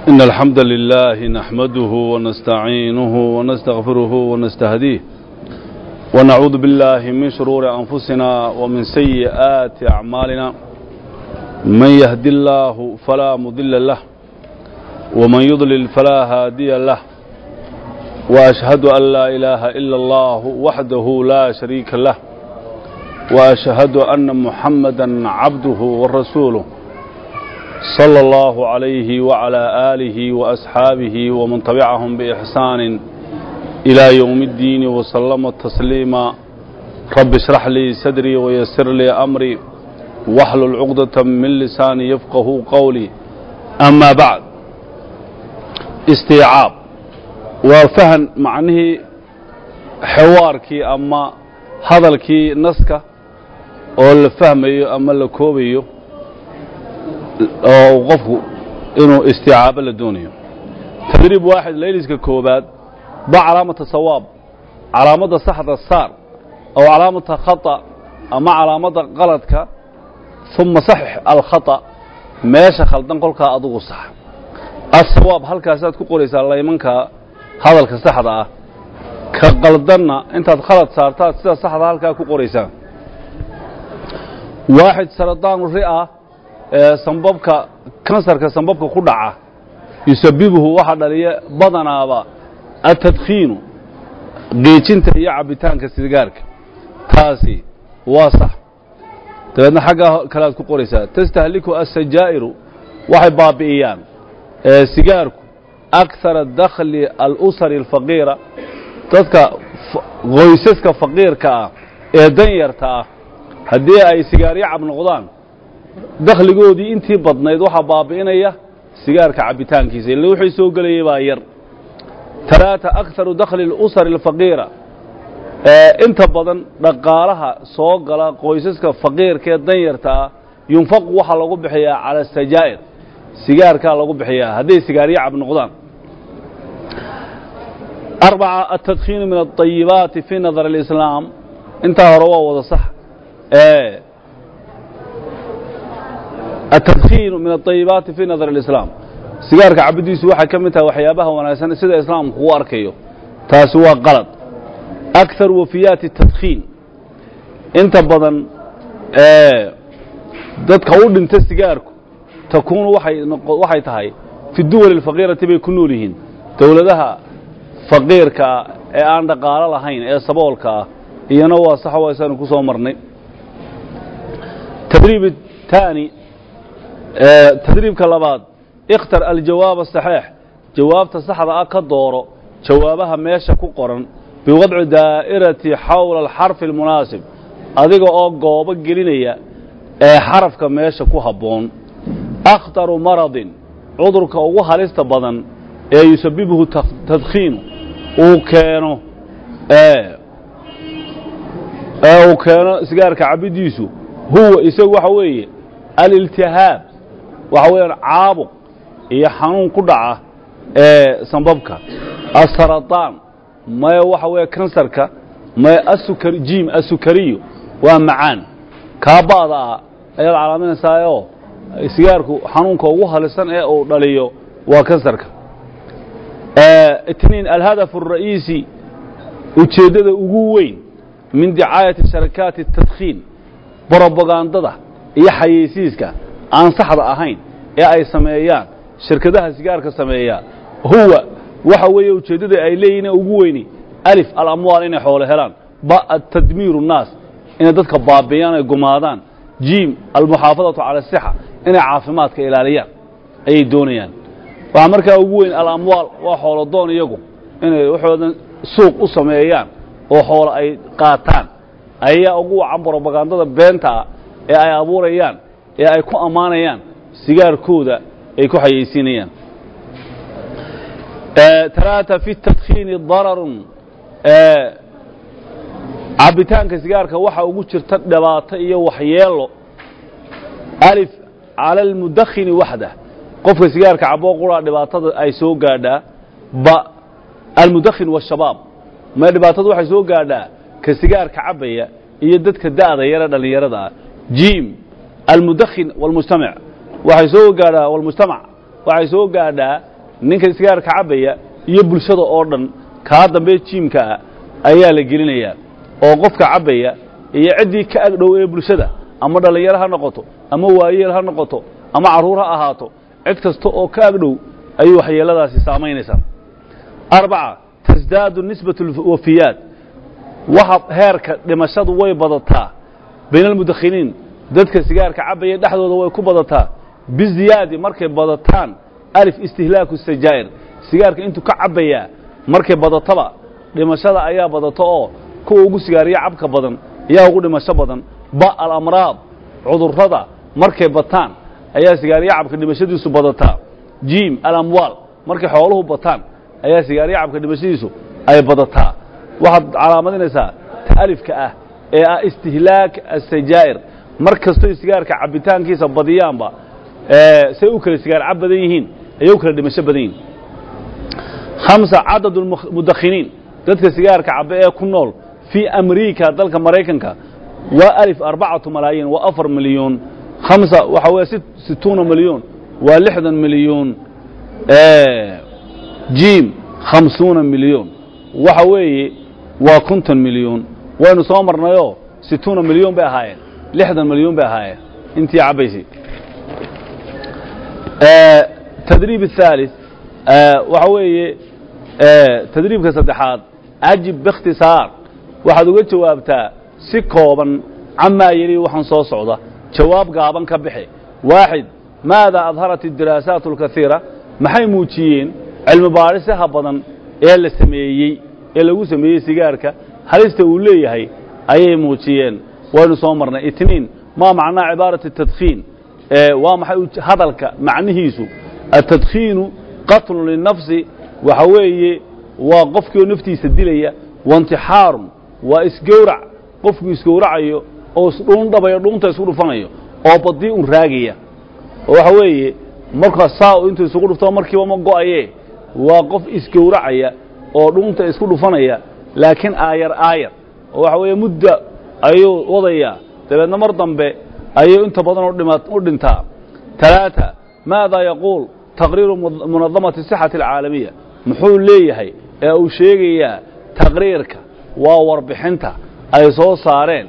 إن الحمد لله نحمده ونستعينه ونستغفره ونستهديه ونعوذ بالله من شرور أنفسنا ومن سيئات أعمالنا من يهدي الله فلا مضل له ومن يضلل فلا هادي له وأشهد أن لا إله إلا الله وحده لا شريك له وأشهد أن محمدا عبده ورسوله صلى الله عليه وعلى آله وأصحابه ومن تبعهم بإحسان إلى يوم الدين وسلم تسليما رب اشرح لي صدري ويسر لي أمري واحلل عقدة من لساني يفقه قولي أما بعد استيعاب وفهم معنه حواركي أما hadalkii naska oo la fahmayo ama la koobayo oo qofku inuu isticaabo la doonayo tadriib waaxid layliska koobaad ba calaamata sawaab calaamadda saxda saar aw calaamata khata ama calaamadda qaladka uma saxix alkhata meesha khaldan kolkaa adugu sax asawaab halkaasaad ku qoraysaa laymanka hadalka saxda ah ka qaldanna intaad khalad saartaad sida saxda halkaa ku qoraysaan waaxid saradaanu ri'a ee sambabka kansarka sambabka ku dhaca yusabibuhu waxaa dhaliya badanaaba atadkhiinu geejinta iyo cabbitaanka sigaarka taasi waa sax dabeedna xaggaa kalead ku qoraysaa tastahliku asajaa'iru waxay baabi'iyaan sigaarku akara dakhli alusari alfaqiira dadka qoysaska faqiirka ah ee danyarta ah haddii ay sigaaryo cab noqdaan dakhligoodii intii badnayd waxaa baabi'inaya sigaarka cabbitaankiisa ille wixii soo gelayay baa yar talaata akharu dakhli اlusari alfaqiira inta badan dhaqaalaha soo gala qoysaska faqiirka ee danyarta ah yunfaqu waxaa lagu bixiyaa cala asajaa'ir sigaarkaa lagu bixiyaa hadday sigaaryo cab noqdaan arbaca altadkhiinu min alطayibaati fii nadar اlislaam intaa hore waa wada sax altadkhiinu min alطayibaati fii nadar اlislaam sigaarka cabiddiisu waxay ka mid tahay waxyaabaha wanaagsan sida islaamku u arkayo taasi waa qalad akar wafiyaati tadkhiin inta badan dadka u dhinta sigaarku takuunu waxay tahay fi duwali اlfaqiirati bay ku nool yihiin dowladaha faqiirkaa ee aan dhaqaalo lahayn ee saboolka ah iyana waa sax waysanu ku soo marnay tadriib taani tadriibka labaad ikhtar aljawaab asaxiix jawaabta saxda ah ka dooro jawaabaha meesha ku qoran biwadci daa'irati xawla alxarfi almunaasib adiga oo goobo gelinaya ee xarafka meesha ku habboon akhtaru maradin cudurka ugu halista badan ee yusabibuhu tadkhiinu uu keeno ee uu keeno sigaarka cabiddiisu huwa isagu waxa weeye aliltihaab waxa weeyaan caabuq iyo xanuun ku dhaca ee sambabka asaraطaan maya waxa weeye kansarka maya asukar jiim asukariyo waa macaan kaaba'da ah ayaad calaaminaysaayoo sigaarku xanuunka ugu halisan ee uu dhaliyo waa kansarka itniin alhadaf الra'iisi ujeeddada ugu weyn min dicaayati sharakaati الtadkhiin brobagandada iyo xayeysiiska aan saxda ahayn ee ay sameeyaan shirkadaha sigaarka sameeya huwa waxa weeye ujeeddada ay leeyihin ugu weyni alif alamwaal inay xoolo helaan ba tadmiiru الnaas inay dadka baabi'iyaan ay gumaadaan jiim almuxaafadatu cala asixa inay caafimaadka ilaaliyaan ayay doonayaan waxaa markaa ugu weyn alamwaal waa xoolo doon iyagu inay waxoodan suuq u sameeyaan oo xoolo ay qaataan ayaa ugu wacan brobagandada beenta ah ee ay abuurayaan ee ay ku ammaanayaan sigaarkooda ay ku xayeysiinayaan talaata fi tadkhiini dararun cabbitaanka sigaarka waxa ugu jirta dhibaato iyo waxyeelo alif cala almudakhini waxdah qofka sigaarka caboo quraa dhibaatada ay soo gaadhaa ba almudakhin waashabaab ma dhibaatadu waxay soo gaadhaa ka sigaarka cabbaya iyo dadka da'da yare dhallinyarada ah jiim almudakhin wاlmujtamac waxay soo gaadhaa walmujtamac waxay soo gaadhaa ninka sigaarka cabbaya iyo bulshada oo dhan kaa dambe jiimka ah ayaa la gelinayaa oo qofka cabbaya iyo ciddii ka agdhow ee bulshada ama dhallinyaro ha noqoto ama waayeel ha noqoto ama carruur ha ahaato cid kasta oo ka agdhow ayuu waxyeeladaasi saamaynaysaa arbaca tasdaadu nisbatu alwafiyaat waxa heerka dhimashadu way badataa bayna almudakhiniin dadka sigaarka cabbaya dhexdooda way ku badataa biziyaadi markay badataan alif istihlaaku sajaa'ir sigaarka intuu ka cabbayaa markay badataba dhimashada ayaa badato oo kuwa ugu sigaariya cabka badan ayaa ugu dhimasho badan ba alamraad cudurrada markay bataan ayaa sigaariya cabka dhimashadiisu badataa jiim alamwaal markay xooluhu bataan ayaa sigaariya cabka dhimashadiisu ay badataa waxaad calaamadinaysaa ta alifka ah ee ah istihlaak asajaa'ir mar kastoy sigaarka cabbitaankiisa badiyaanba say u kala sigaar cab badan yihiin ayay u kala dhimasho badan yihiin hamsa cadad mudakhiniin dadka sigaarka cabbe ee ku nool fii amriika dalka maraykanka waa alif arbacatu malaayiin waa afar milyuun hamsa waxa weeye situuna milyuun waa lixdan milyuun jiim khamsuuna milyuun waxa weeye waa konton milyuun waynu soo marnayoo situuna milyuun bay ahaayeen lixdan milyuun bay ahaayeen intii cabbaysay tadriib الثالث waxa weeye tadriibka saddexaad ajib باkhtisaar waxaad uga jawaabtaa si kooban camaa yeli waxaan soo socda jawaab gaaban ka bixi waaxid maada adharat الdiraasaat اlkahiira maxay muujiyeen cilmi baadhisaha badan ee la sameeyey ee lagu sameeyey sigaarka halista uu leeyahay ayay muujiyeen waynu soo marnay itniin maa macnaa cibaaraة الtadkiin waa maxay hadalka macnihiisu atadkiinu qatlu linafsi waxa weeye waa qofkii oo naftiisa dilaya waintixaarun waa isgowrac qofku isgowracayo oo isdhuundhabayo dhuunta isku dhufanayo oo badii un raagaya oo waxa weeye markaa saa intuu isugu dhufto markiiba ma go'aye waa qof isgowracaya oo dhuunta isku dhufanaya laakiin aayar aayar oo waxa weeye mudda ayuu wadayaa dabeedna mar dambe ayuu inta badan u dhintaa talaata maada yaquul taqriiru munadamati sixati alcaalamiya muxuu leeyahay ee uu sheegayaa taqriirka waa warbixinta ay soo saareen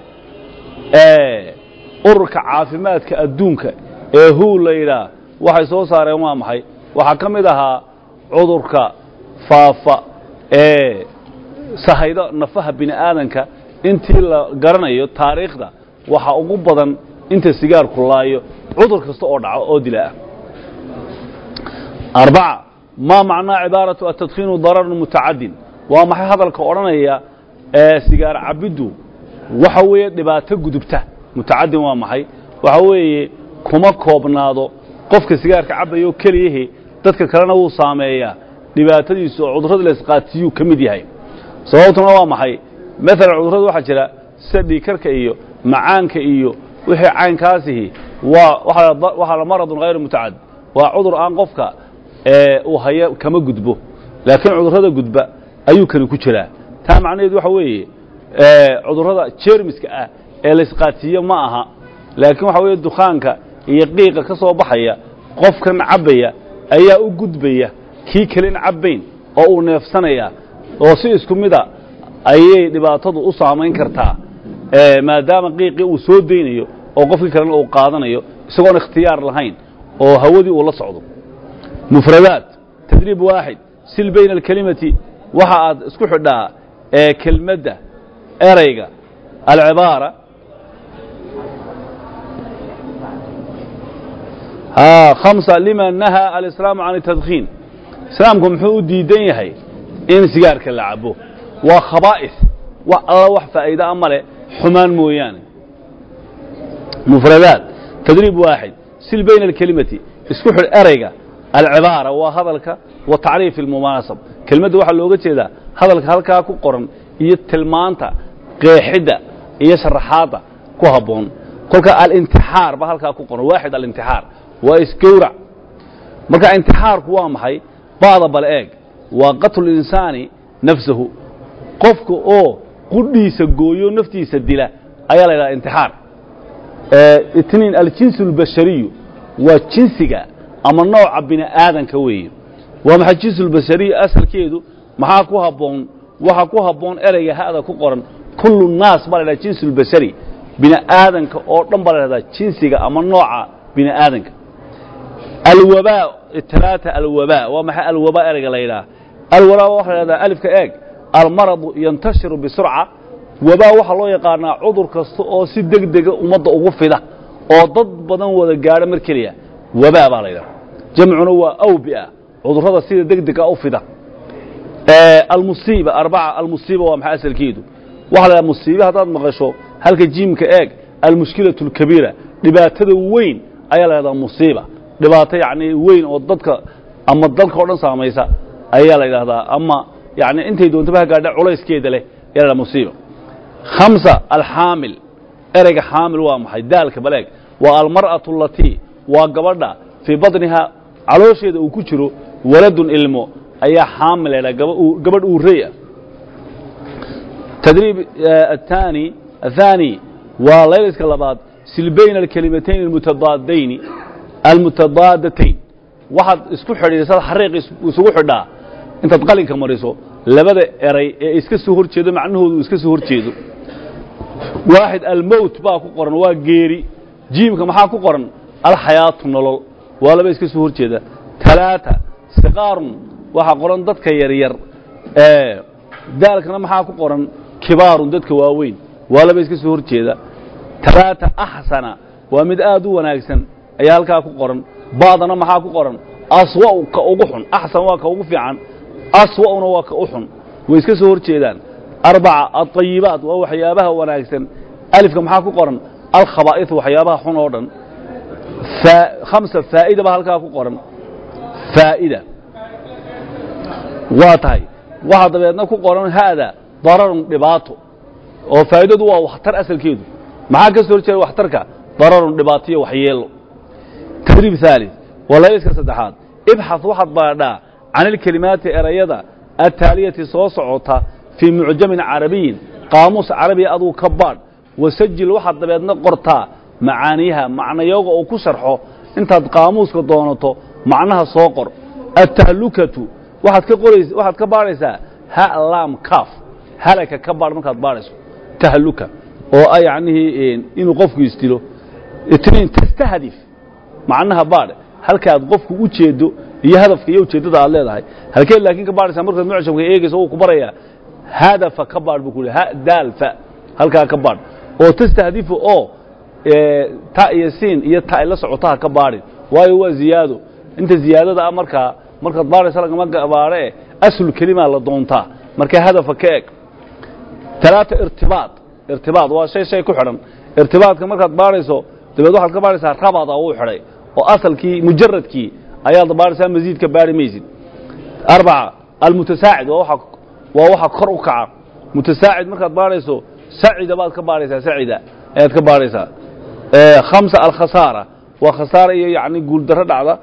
ururka caafimaadka adduunka ee hu la yidhaah waxay soo saareen waa maxay waxaa ka mid ahaa cudurka faafa ee sahaydo nafaha bini aadanka intii la garanayo taariikhda waxaa ugu badan inta sigaarku laayo cudur kasta oo dhaco oo dila ah arbaca maa macnaa cibaaratu atadkiinu dararun mutacadin waa maxay hadalka odhanaya ee sigaar cabiddu waxa weeye dhibaato gudubta mutacadin waa maxay waxa weeye kuma koobnaado qofka sigaarka cabbayo keliyahi dadka kalena wuu saameeyaa dhibaatadiisu oo cudurrada la isqaatiyuu ka mid yahay sababtuna waa maxay maalan cudurrada waxaa jira sida dhiikarka iyo macaanka iyo wixii caynkaasihi waa waxaa la maradun hayru mutacad waa cudur aan qofka uu hayo kama gudbo laakiin cudurrada gudba ayuu kani ku jiraa taa macnaheedu waxa weeye cudurrada jermiska ah ee laysqaatiyo ma aha laakiin waxa weeye dukaanka iyo qiiqa ka soo baxaya qofkan cabbaya ayaa u gudbaya kii kalen cabbayn oo uu neefsanaya oo si isku mida ayay dhibaatadu u saamayn kartaa maadaama qiiqii uu soo daynayo oo qofkii kalena uu qaadanayo isagoon ikhtiyaar lahayn oo hawadii uu la socdo mufradaat tadriib waaxid sil bayna alkelimati waxa aad isku xidhaa ee kelmadda erayga alcibaara hamsa lima nahaa alislaamu can atadkiin islaamku muxuu u diidan yahay in sigaarka la cabo waa khabaa'is wax alla wax faa'iida a male xumaan mooyaane mufradaat tadriib waaxid sil bayna alkelimati isku xidh erayga alcibaara waa hadalka wa tacriif almunaasab kelmadda waxaa looga jeedaa hadalka halkaa ku qoran iyo tilmaanta qeexidda iyo sharaxaadda ku habboon kolka alintixaar ba halkaa ku qoran waaxid alintixaar waa isgowrac marka intixaarku waa maxay ba'da bal eeg waa qatlu insaani nafsahu qofka oo qudhiisa gooyo naftiisa dila ayaa la yidhaha intixaar itniin aljinsu اlbashariyu waa jinsiga ama nooca bini aadanka weeye waa maxay jinsulbashariya asalkeedu maxaa ku habboon waxa ku habboon ereyga ha'da ku qoran kullu naas baa la ydhaha jinsulbashari bini aadanka oo dhan baa la dhahdaa jinsiga ama nooca bini aadanka alwabaa talaata alwabaa waa maxay alwabaa ereyga la yidhaha alwabaa waxa la dhahdaa alifka eeg almaradu yantashiru bisurca wabaa waxaa loo yaqaanaa cudur kasta oo si deg dega ummadda ugu fida oo dad badan wada gaadho mar keliya wabaa baa la yidhaha jamcuna waa awbia cudurrada sida deg dega u fida almusiiba arbaca almusiiba waa maxay asalkeedu waxa la dhaha musiibe haddaad maqasho halka jiimka eeg almushkilatu alkabiira dhibaatada weyn ayaa la dhahdaa musiiba dhibaato yacni weyn oo dadka ama dalka o dhan saamaysa ayaa la yidhahdaa ama yani intay doontaba ha gaadha culayskeeda leh ayaa la dhaha musiiba khamsa alxaamil ereyga xaamil waa maxay daalka baleeg waa almar'atu alatii waa gabadha fii badnihaa caloosheeda uu ku jiro waladun ilmo ayaa xaamil la ydhaha gabadh uurey ah tadriib aلثaanي الثaanي waa layliska labaad sil bayna alkelimatayn almutadaadayni almutadaadatayn waxaad isku xidhiidhsad xariiq isugu xidhaa intaad qalinka mariso labada eray ee iska soo hor jeedo macnahoodu iska soo hor jeedo waaxid almowt baa ku qoran waa geeri jiimka maxaa ku qoran alxayaatu nolol waa laba iska soo hor jeeda talaata siqaarun waxaa qoran dadka yaryar daalkana maxaa ku qoran kibaarun dadka waaweyn waa laba iska soo hor jeeda talaata axsana waa mid aad u wanaagsan ayaa halkaa ku qoran ba'dana maxaa ku qoran aswa'u ka ugu xun axsan waa ka ugu fiican aswa'una waa ka u xun way iska soo hor jeedaan arbaca alطayibaat waa waxyaabaha wanaagsan alifka maxaa ku qoran alkhabaa'iث waxyaabaha xun oo dhan khamsa faa'ida baa halkaa ku qoran faa'ida waa tahay waxaa dabeedna ku qoran haada dararun dhibaato oo faa'idadu waa waxtar asalkeedu maxaa ka soo hor jeeda waxtarka dararun dhibaato iyo waxyeelo tadriib ثaalث waa layliska saddexaad ibxaث waxaad baadhaa can ilkelimaati erayada altaaliyati soo socota fii mucjamin carabiyin qaamuus carabiya aduu ka baadh wasajil waxaad dabeedna qortaa macaaniyaha macnayooga oo ku sharxo intaad qaamuuska doonato macnaha soo qor attahlukatu waxaad ka qorays waxaad ka baadhaysaa ha laam kaaf halaka ka baadh markaad baadhayso tahluka oo ah yacnihii inuu qofku isdilo itniin tastahdif macnaha baadh halkaad qofku u jeedo iyo hadafka iyo ujeeddada aad leedahay halkeed laakiin ka baadhaysaa markaad mucjamka eegayso wuu ku barayaa hadafa ka baadh buu ku ha daalfa halkaa ka baadh oo tastahdifu oo ta iyo siin iyo ta ay la socotaha ka baadhin waayo waa ziyaado inta ziyaadada ah markaa markaad baadhaysa lagama baadhe asul kelimaa la doontaa marka hadafa ka eg talaata irtibaad irtibaad waa shay shay ku xidhan irtibaadka markaad baadhayso dabeed waxaad ka baadhaysaa rabada uu xidhay oo asalkii mujaradkii ayaad baadhaysaa masiidka baadhi maysid arbaca almutasaacid waa waxa waa waxa kor u kaca mutasaacid markaad baadhayso sacida baad ka baadhaysaa sacida ayaad ka baadhaysaa khamsa alkhasaara waa khasaara iyo yacni guuldarro dhacda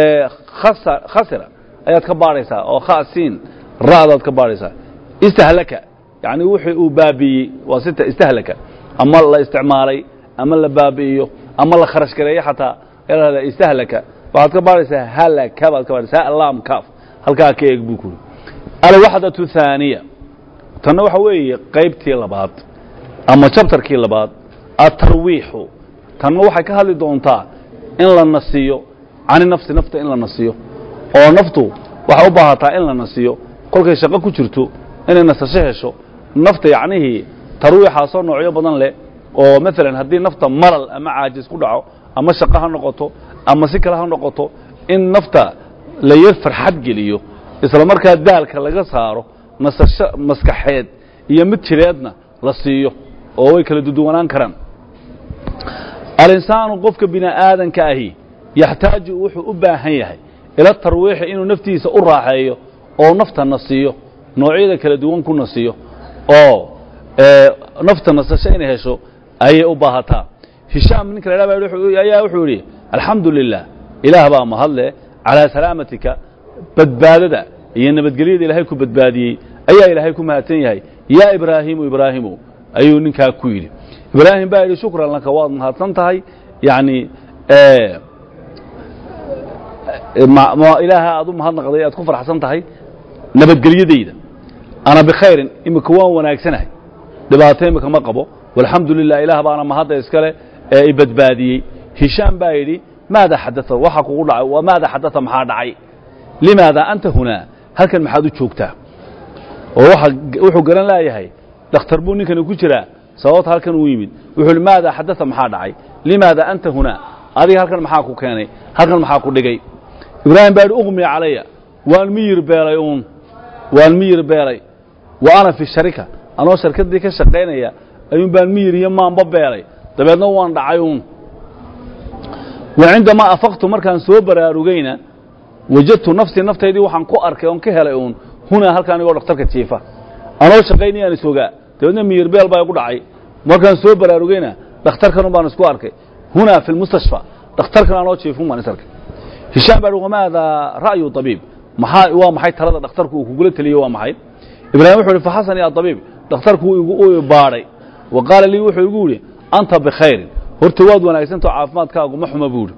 khasira ayaad ka baadhaysaa oo khasiin ra'daad ka baadhaysaa istahlaka yacni wixii uu baabi'iyey waa sita istahlaka ama la isticmaalay ama la baabi'iyo ama la kharash gareeyo xataa ayaa lahahdaa istahlaka waxaad ka baadhaysaa halaka baad ka baadhaysaa alaam kaaf halkaa ka eeg buu ku yidhi alwaxdatu thaaniya tanna waxa weeye qaybtii labaad ama jabtarkii labaad atarwiixu tanna waxay ka hadli doontaa in la nasiyo cani nafsi nafta in la nasiyo oo naftu waxay u baahataa in la nasiyo kolkay shaqo ku jirto inay nasasho hesho nafta yacnihii tarwiixaasoo noocyo badan leh oo maalan haddii nafta malal ama caajis ku dhaco ama shaqo ha noqoto ama si kale ha noqoto in nafta la yar farxad geliyo isla markaa daalka laga saaro nasasho maskaxeed iyo mid jireedna la siiyo oo way kala duduwanaan karaan alinsaanu qofka bini aadanka ahi yaxtaaju wuxuu u baahan yahay ila tarwiixi inuu naftiisa u raaxeeyo oo nafta nasiyo noocyada kala duwan ku nasiyo oo nafta nasasho inay hesho ayay u baahataa hishaam ninka la dhah ayaa wuxuu yidhi alxamdu lilah ilaah baa mahadle calaa salaamatika badbaadada iyo nabadgelyada ilaahay ku badbaadiyey ayaa ilaahay ku mahadsan yahay yaa ibraahimu ibraahimu ayuu ninkaa ku yidhi ibraahim baa yidhi shukran laka waad mahadsan tahay yani ma- ma- ilaaha aad u mahadnaqday aad ku farxsan tahay nabadgelyadayda ana bikhayrin imika waan wanaagsanahay dhibaato imika ma qabo walxamdu lilah ilaah baana mahadda iskale ee i badbaadiyey hishaam baa yidhi maada xadaa waxa kugu dhacay waa maada xadaa maxaa dhacay limaada anta hunaa halkan maxaad u joogtaa oo waxa wuxuu garan laayahay dhakhtar buu ninkani ku jiraa sababta halkan uu yimid wuxuu yidhi maada xadaa maxaa dhacay limaada anta hunaa adiga halkan maxaa ku keenay halkan maxaa ku dhigay ibraahim baa yidhi uqmi calaya waan miyir beelay uun waan miyir beelay wa ana fi sharika anoo sharkaddii ka shaqaynaya ayuun baan miyir iyo maanba beelay dabeedna waan dhacay uun wa cindamaa afaqtu markaan soo baraarugayna wajadtu nafsii naftaydii waxaan ku arkay oon ka helay uun hunaa halkaa anigoo dhakhtarka jiifa anoo shaqaynayaan isogaa dabeedna miyir beel baa igu dhacay markaan soo baraarugayna dhakhtarkanun baan isku arkay hunaa fi lmustashfa dhakhtarkan anoo jiifun baan is arkay hishaam baa wamaada ra'yu abiib maxaa waa maxay talada dhakhtarku uu kugula teliye waa maxay ibraahim wuxuu ihi faxasani abiib dhakhtarku igu u baadhay wa qaala lii wuxuu igu yidhi anta bikhayrin horta waad wanaagsantao caafimaadkaagu ma xuma buu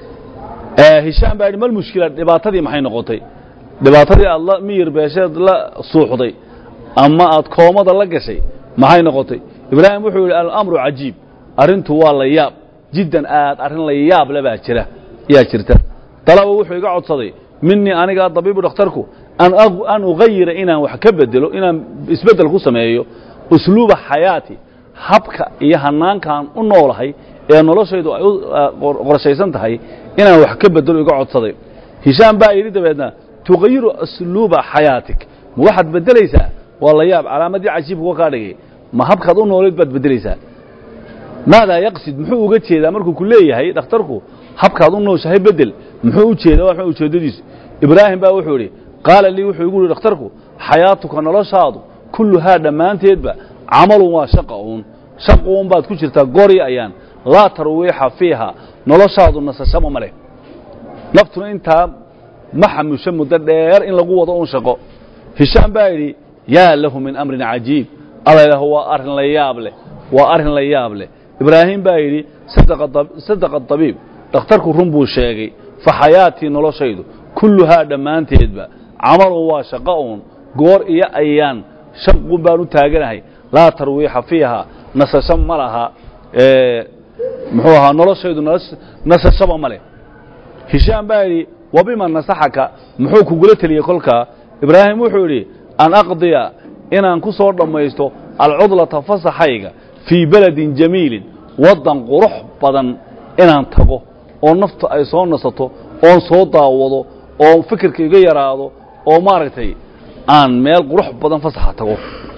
yidhi hishaam baa yidhi mal mushkila dhibaatadii maxay noqotay dhibaatadii aad la miyir beesheed la suuxday ama aad koomada la gashay maxay noqotay ibraahim wuxuu yidhi alamru cajiib arrintu waa la yaab jiddan aad arrin la yaab le baa jira yaa jirta dalaba wuxuu iga codsaday minii aniga dabiibu dhakhtarku an ag- an ugayira inaan wax ka bedelo inaan isbeddel ku sameeyo usluuba xayaati habka iyo hanaankaan u noolahay ee noloshaydu ay u ah, qor- qorshaysan tahay inaan wax ka bedelo iga codsaday hishaam baa yidhi dabeedna tugayiru usluuba xayaatik ma waxaad beddelaysaa waa la yaab calaamadii cajiibka wa kaa dhigay ma habkaad u noolayd baad beddelaysaa maadaa yaqsid muxuu uga jeedaa markuu ku leeyahay dhakhtarku habkaad u nooshahay bedel muxuu u jeedaa waa maxay ujeeddadiisu ibraahim baa wuxuu yidhi qaala lii wuxuu igu yidhi dhakhtarku xayaatuka noloshaadu kulluhaa dhammaanteedba camalun waa shaqa uun shaq uun baad ku jirtaa gori ayaan laa tarwiixa fiiha noloshaadu nasashaba ma leh naftuna intaa ma xamusho muddo dheer in lagu wado uun shaqo hishaam baa yidhi yaa lahu min amrin cajiib alla ilaah waa arrin la yaab leh waa arrin la yaab leh ibraahim baa yidhi sadaqa dab- sadaqa dabiib dhakhtarku run buu sheegay fa xayaatii noloshaydu kulluhaa dhammaanteedba camalun waa shaqo uun goor iyo ayaan shaqun baan u taaganahay laa tarwiixa fiiha nasasho ma laha ee, muxuu ahaa noloshaydu nas- nasashaba ma leh hishaam baa yidhi wabima nasaxaka muxuu kugula teliyey kolkaa ibraahim wuxuu yidhi an aqdiya inaan ku soo dhammaysto alcudlata fasaxayga fii beledin jamiilin waddan qurux badan inaan tago oo naftu ay soo nasato oon soo daawado oo fikirka iga yaraado oo maaragtay aan meel qurux badan fasaxa tago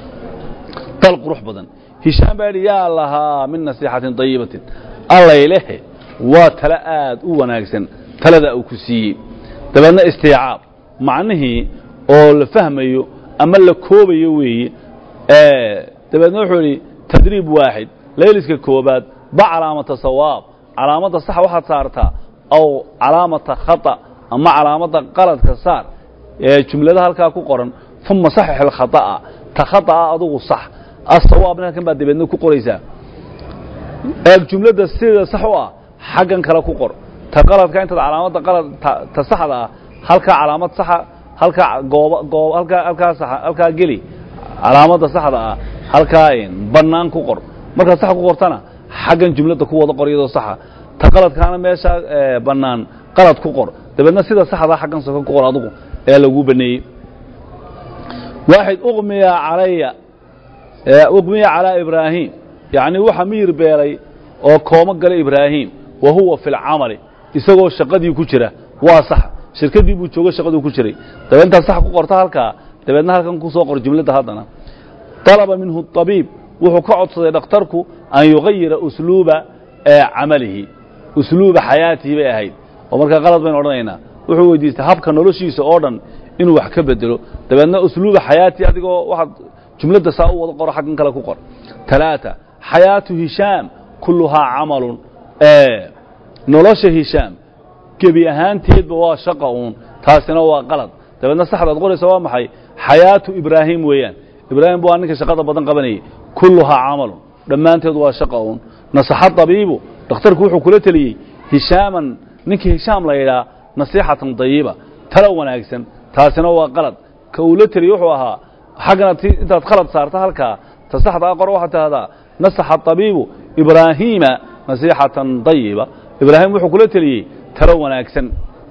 dal qurux badan hishaam baa yidhi yaa lahaa min nasiixatin dayibatin allaylehe waa tale aad u wanaagsan talada uu ku siiyey dabeedna istiicaab macnihii oo la fahmayo ama la koobayo weeye dabeedna wuxuu yidhi tadriib waaxid layliska koobaad ba calaamata sawaab calaamadda sax waxaad saartaa aw calaamata khata ama calaamadda qaladka saar ee jumlada halkaa ku qoran uma saxix alkhata'a ta khata'a adugu sax asawaabna halkan baad dabeedna ku qoraysaa eeg jumladda sida sax u ah xaggan kale ku qor ta qaladka intaad calaamadda qalad ta, ta saxda ah halkaa calaamad saxa halkaa gooba goob halkaa halkaa saxa halkaa geli calaamadda saxda ah halkaa bannaan ku qor markaad sax ku qortana xaggan jumladda ku wada qor iyadoo saxa ta qaladkaana meesha ee, bannaan qalad ku qor dabeedna sida saxdaa xaggan soka ku qor adugu ee laguu baneeyey waaxid uqmiya calaya uqmiya calaa ibraahim yacni waxa miyir beelay oo koomo gala ibraahim wa huwa fi lcamali isagoo shaqadii ku jira waa sax shirkadii buu joogo shaqaduu ku jiray dabeed intaad sax ku qorto halkaa dabeedna halkan ku soo qor jumladda haddana طalaba minhu طabiib wuxuu ka codsaday dhakhtarku an yugayira usluuba camalihi usluuba xayaatihi bay ahayd oo markaa qalad baynu odhanaynaa wuxuu weydiistay habka noloshiisa oo dhan inuu wax ka bedelo dabeedna usluuba xayaatihi adigoo waxaad jumladda saa u wada qoro xaggan kale ku qor talaata xayaatu hishaam kulluhaa camalun nolosha hishaam gebi ahaanteedba waa shaqa uun taasina waa qalad dabeedna saxdaad qoraysa waa maxay xayaatu ibraahim weeyaan ibraahim bu waa ninka shaqada badan qabanayay kulluhaa camalun dhammaanteed waa shaqa uun nasaxa dabiibu dhakhtarku wuxuu kula teliyey hishaaman ninkii hishaam la yidhaa nasiixatan dayiba talo wanaagsan taasina waa qalad ka uu la teliye wuxuu ahaa xaggana ti intaad khalad saarta halkaa ta saxda a qor waxaad tahdaa nasaxa طabiibu ibraahiima nasiixatan dayiba ibraahim wuxuu kula teliyey talo wanaagsan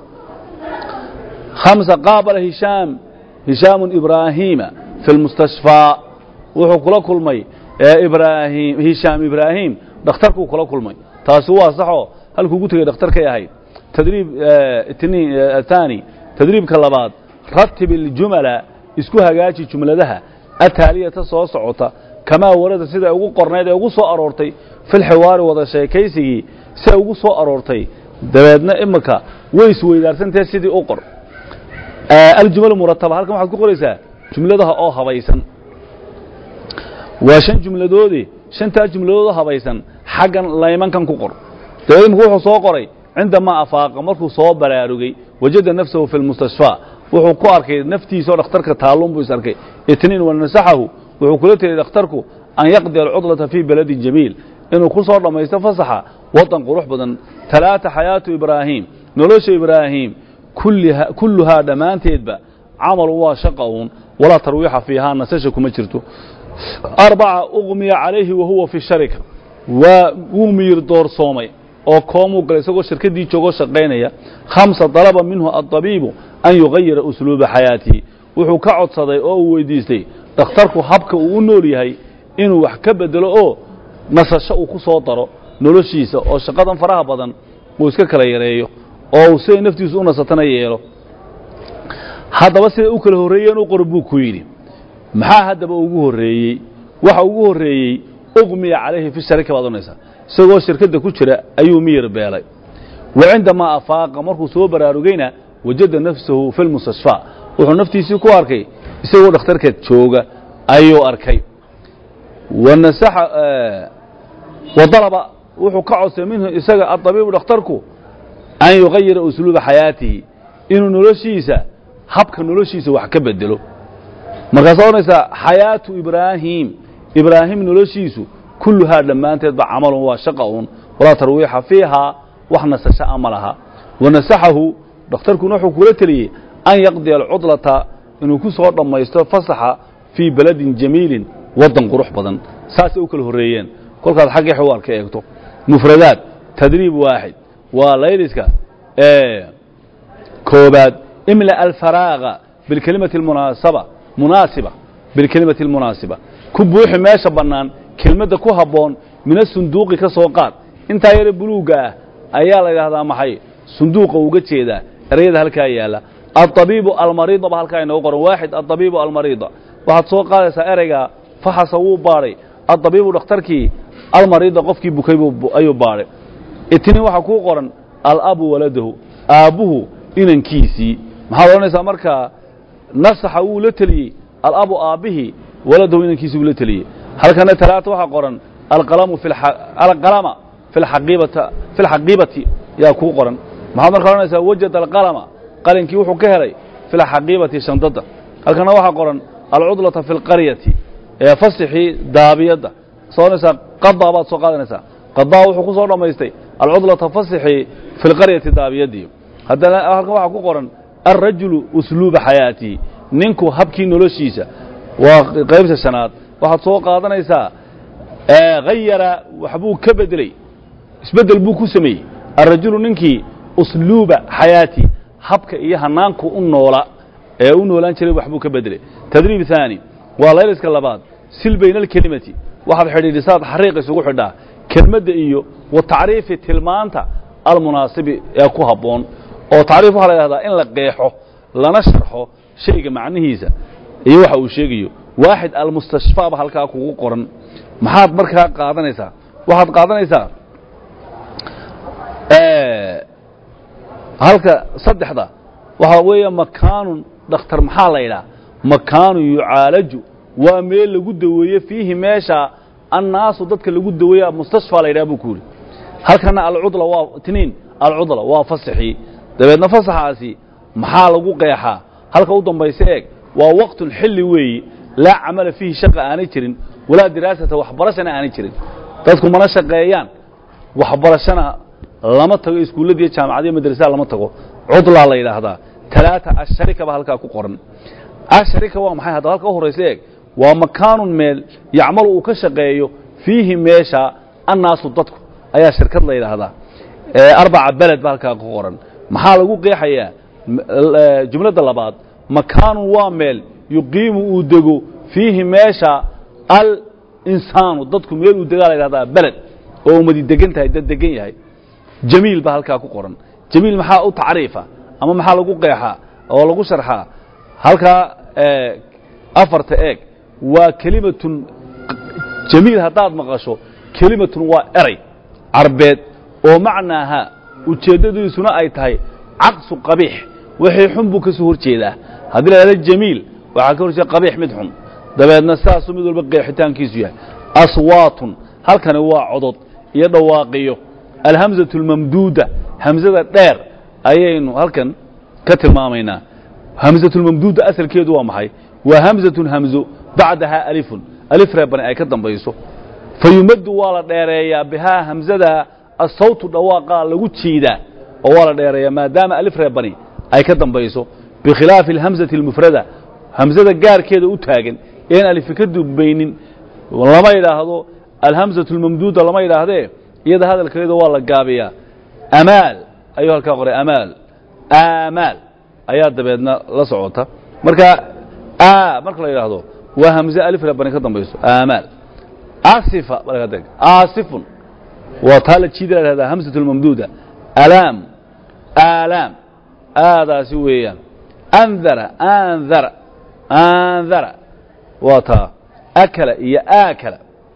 hamsa qaabala hishaam hishaamu ibraahiima fi lmustashfaa wuxuu kula kulmay ibraahim hishaam ibraahim dhakhtarkuu kula kulmay taasi waa saxoo halkuu ugu tegey dhakhtarkay ahayd tadriib athani tadriibka labaad ratib iljumala isku hagaaji jumladaha ataaliyata soo socota kamaa warada sida ugu qornayd ee ugu soo aroortay filxiwaari wada sheekaysigii siday ugu soo aroortay dabeedna imika way isweydaarsantahe sidii u qor aljumal murataba halkan waxaad ku qoraysaa jumladaha oo habaysan waa shan jumladoode shantaa jumladoodoo habaysan xaggan laymankan ku qor dabeed imika wuxuu soo qoray cindamaa afaaqa markuu soo baraarugay wajada nafsahu fi lmustashfaa wuxuu ku arkay naftiisa oo dhakhtarka taalluun buu is arkay itniin wanasaxahu wuxuu kula teliyay dhakhtarku an yaqdi alcudlata fii beladin jamiil inuu ku soo dhammaysto fasaxa wadan qurux badan talaata xayaatu ibraahim nolosha ibraahim kulluhaa dhammaanteedba camalu waa shaqa uun walaa tarwiixa fiihaa nasasha kuma jirto arbaca uqmiya calayhi wa huwa fi sharika waa wuu miyir doorsoomay oo koomuu galay isagoo shirkaddii joogoo shaqaynaya khamsa dalaba minhu addabiibu an yugayira usluuba xayaatihi wuxuu ka codsaday oo uu weydiistay dhakhtarku habka uu u nool yahay inuu wax ka bedelo oo nasasho uu ku soo daro noloshiisa oo shaqadan faraha badan uu iska kala yareeyo oo siday naftiisu u nasatana yeelo haddaba siday u kala horreeyeen u qor buu ku yidhi maxaa haddaba ugu horreeyey waxa ugu horreeyey uqmiya calayhi fi sharika baad onaysaa isagoo shirkadda ku jira ayuu miyir beelay wa cindamaa afaaqa markuu soo baraarugayna wajada nafsahu fi lmustashfaa wuxuu naftiisii ku arkay isagoo dhakhtarka jooga ayuu arkay wa dalaba wuxuu ka codsay minhu isaga adabiibu dhakhtarku an yugayira usluuba xayaatihi inuu noloshiisa habka noloshiisa wax ka bedelo markaasaa odhanaysaa xayaatu ibraahim ibraahim noloshiisu kulluhaa dhammaanteedba camalun waa shaqa uun walaa tarwiixa fiihaa wax nasasho a ma laha wanasaxahu dhakhtarkuna wuxuu kula teliyey an yaqdiya alcudlata inuu ku soo dhammaysto fasaxa fii beladin jamiilin waddan qurux badan saasay u kala horreeyeen kolkaad xaggii xiwaar ka eegto mufradaad tadriib waaxid waa layliska koobaad imla alfaraaga bilkelimati almunaasaba munaasiba bilkelimati almunaasiba ku buuxi meesha bannaan kelmadda ku habboon mina sunduuqi ka soo qaad intaa yare buluugga ah ayaa la yidhaahdaa maxay sunduuqa uga jeedaa erayada halkaa yaalla alطabiibu almariida ba halkaa inoogu qoran waaxid alطabiibu almariida waxaad soo qaadaysaa ereyga faxasa wuu baadhay alطabiibu dhakhtarkii almariida qofkii bukay ayuu baadhay itniin waxaa kuu qoran alabu waladahu aabbuhu inankiisii maxaad odhanaysaa markaa nasaxa wuu la teliyey alabu aabbihii waladahu inankiisii wuu la teliyey halkana talaata waxaa qoran alqalamu alqalama fi اlxaqiibati yaa kuu qoran maxaad markaa odhanaysaa wajada alqalama qalinkii wuxuu ka helay fi lxaqiibati shandada halkana waxaa qoran alcudlata fi اlqaryati ee fasixii daabiyadda soo odhanaysaa qadaa baad soo qaadanaysaa qadaa wuxuu ku soo dhammaystay alcudlata fasixii fi lqaryati daabiyadii haddana halkan waxaa ku qoran alrajulu usluuba xayaatihi ninku habkii noloshiisa waa qaybta shanaad waxaad soo qaadanaysaa hayara waxbuu ka bedeley isbeddel buu ku sameeyey alrajulu ninkii usluuba xayaati habka iyo hanaanku u noola ee u noolaan jiray waxbuu ka bedelay tadriib haani waa layliska labaad sil bayna alkelimati waxaad xidhiidhisaad xariiq isugu xidhaa kelmadda iyo wa tacriifi tilmaanta almunaasibi ee ku habboon oo tacriif waxaa la yidhahdaa in la qeexo lana sharxo shayga macnihiisa iyo waxa uu sheegayo waaxid almustashfaaba halkaa kugu qoran maxaad markaa qaadanaysaa waxaad qaadanaysaa halka saddexda waxaa weeye makaanun dhakhtar maxaa la yidhaha makaanun yucaalaju waa meel lagu daweeye fiihi meesha annaasu dadka lagu daweeya mustashfaa la yidhaha buu ku yidhi halkana alcudla waa tiniin alcudla waa fasaxii dabeedna fasaxaasi maxaa lagu qeexaa halka u dambaysa eeg waa waqtun xilli weeyi laa camala fiihi shaqa aanay jirin walaa diraasata waxbarashana aanay jirin dadku mana shaqeeyaan waxbarashana lama tago iskuulladiiyo jaamacadiyo madrasaha lama tago cudlaa la yidhaahdaa talaata asharika baa halkaa ku qoran asharika waa maxay haddaba halka u horraysa eeg waa makaanun meel yacmalu uu ka shaqeeyo fiihi meesha annaasu dadku ayaa shirkad la yidhaahdaa arbaca beled baa halkaa ku qoran maxaa lagu qeexayaa jumladda labaad makaanun waa meel yuqiimu uu dego fiihi meesha alinsaanu dadku meel uu degaa la yidhahdaa beled oo umadi degan tahay dad degan yahay jamiil baa halkaa ku qoran jamiil maxaa u tacriifa ama maxaa lagu qeexaa oo lagu sharxaa halkaa afarta eeg waa kelimatun jamiil haddaad maqasho kelimatun waa eray carbeed oo macnaaha ujeeddadiisuna ay tahay caqsu qabiix wixii xun buu ka soo hor jeedaa haddii la hahdo jamiil waxaa ka hor jeeda qabiix mid xun dabeedna saasuu mid walba qeexitaankiisu yahay aswaatun halkani waa codod iyo dhawaaqiyo alhamzatu almamduuda hamzada dheer ayaynu halkan ka tilmaamaynaa hamzatulmamduuda asalkeedu waa maxay waa hamzatun hamzo bacdahaa alifun alif reebani ay ka dambayso fa yumaddu waa la dheereeyaa bihaa hamzada asawtu dhawaaqaa lagu jiidaa oo waa la dheereeyaa maadaama alif reebani ay ka dambayso bikhilaafi alhamzati almufrada hamzada gaarkeeda u taagan een alifi ka dubaynin lama yidhaahdo alhamzatu almamduuda lama yidhaahdee iyada hadalkeeda waa la gaabiyaa amaal ayuu halkaa qoray amaal aamaal ayaa dabeedna la socota marka a marka la yidhaahdo waa hamze alif reebani ka dambayso aamaal asifa aasifun waa taa la jiida la dhahdaa hamsatu lmamduuda alaam aalaam aadaasi weeyaan andara andara andara waa taa akala iyo aakala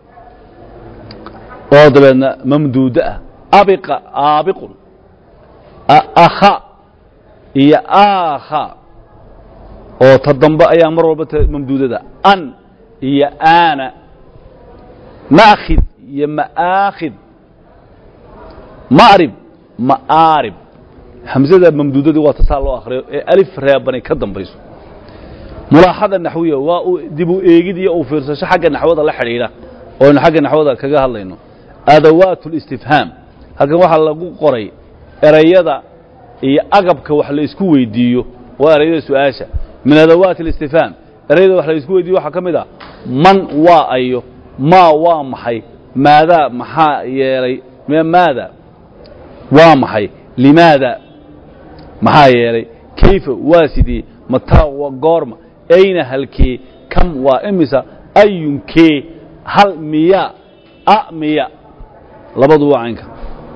oo dabeedna mamduudo ah abiqa aabiqun akha iyo aakha oo ta dambe ayaa mar walba mamduudada an iyo aana ma'khid iyo ma'aakhid ma'rib ma'aarib hamzada mamduudadii waa tasaa loo akhriyo ee alif reebani ka dambayso mulaaxada naxwiya waa uu dib u eegid iyo uu fiirsasho xagga naxwada la xidhiidha oo aynu xagga naxwada kaga hadlayno adawaat اlistifhaam halkan waxaa lagu qoray erayada iyo agabka wax la isku weydiiyo waa erayada su-aasha min adawaati اlistifhaam erayada wax la isku weydiiyo waxaa ka mid a man waa ayo maa waa maxay maadaa maxaa yeelay maada waa maxay limaada maxaa yeelay kayfa waa sidee mataa waa goorma ayna halkee kam waa imisa ayunkee hal miya a miya labadu waa caynka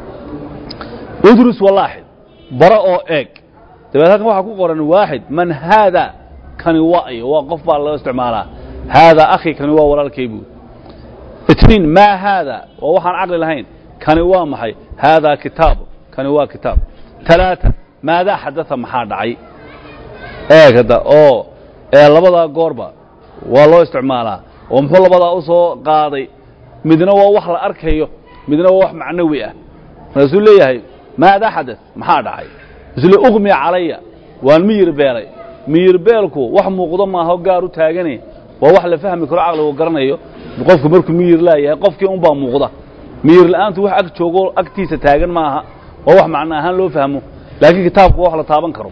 udrus walaaxid bara oo eeg dabeed halkan waxaa ku qoran waaxid man haada kani waa iyo waa qof baa loo isticmaalaa haadaa akhi kani waa walaalkay buud itniin maa haada waa waxaan caqli lahayn kani waa maxay haadaa kitaabu kani waa kitaab talaata maadaa xadaa maxaa dhacay eeg hadda oo ee labadaa goorba waa loo isticmaalaa oo muxuu labadaa u soo qaaday midna waa wax la arkayo midna waa wax macnawi ah markaasuu leeyahay maadaa xada maxaa dhacay isle uqmi calaya waan miyir beelay miyir beelku wax muuqdo maaha gaar u taagane waa wax la fahmi karo caqligu garanayo qofku markuu miyir laayahay qofkii unbaa muuqda miyir la'aantu wax ag joogo agtiisa taagan maaha waa wax macno ahaan loo fahmo laakiin kitaabku waa wax la taaban karo